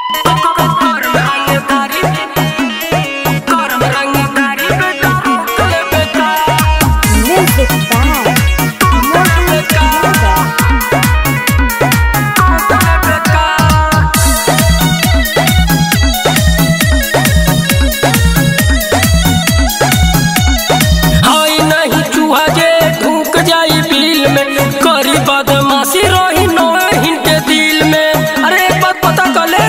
Music by Mohan Yoga. हाय नहीं चूहा जे ढूक जाई बिल में करी बदमाशी रही नोहिन के दिल में अरे एक बात पता कले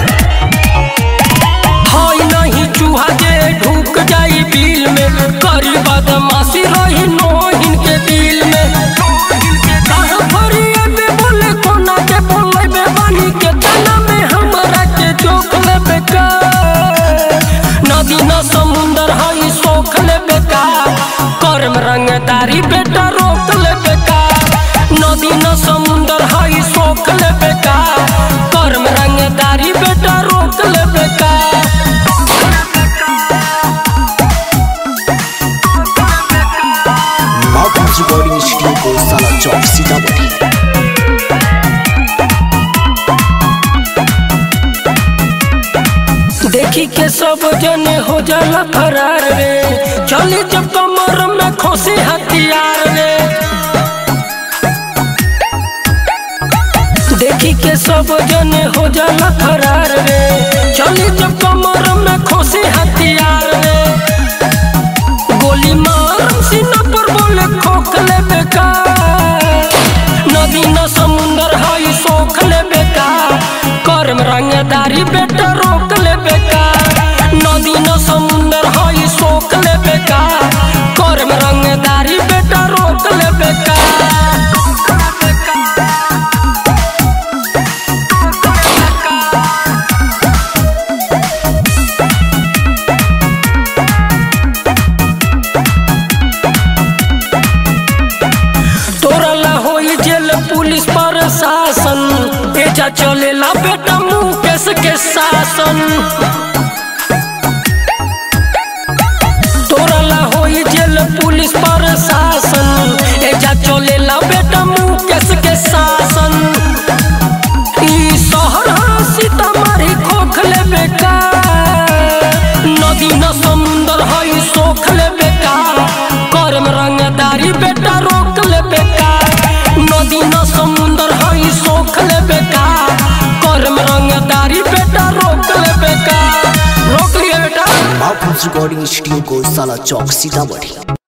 हाय नहीं चूहा जे ढूक जाई बिल में करी बदमाशी रही नोहिन के दिल में कहाँ फरिया पे बोले कोना के बोले बे बानी के तना में हमरा के जोख ले बेका नदी न समुंदर हई सोख ले बेका कर्म रंगदारी बेटा रोक ले बेका नदी न समुंदर हई सोख ले बेका कर्म रंगदारी बेटा रोक ले बेका Mountains Recording Studio को साला चौक सीतामढ़ी देखी के सब जने हो जाला फरार रे चली जब कमर में खोसे हथियार रे देखी के सब जने हो जाला फरार रे चली जब कमर में खोसे हथियार रे गोली मार सीना पर बोले खोखले बेकार नदी न समुंदर हई सोख ले बेकार कर्म रंगदारी बेटा रोक ले बेकार नदी न समुंदर हई सोख ले बेकार कर्म रंगदारी बेटा रोक ले बेकार तोरा ला होई जेल पुलिस प्रशासन एजा चलेला बेटा मुकेश के शासन तोरा ला होई जेल पुलिस प्रशासन एजा चलेला बेटा मुकेश के शासन ई शहर ह सीतामढ़ी खोखले बेकार नदी न समुंदर हई सोख ले बेकार कर्म रंगदारी बेटा रोक ले बेकार नदी न समुंदर हई सोख ले बेकार कर्म रंगदारी बेटा रोक ले बेकार रोक लिए बेटा Mountains Recording Studio को साला चौक सीतामढ़ी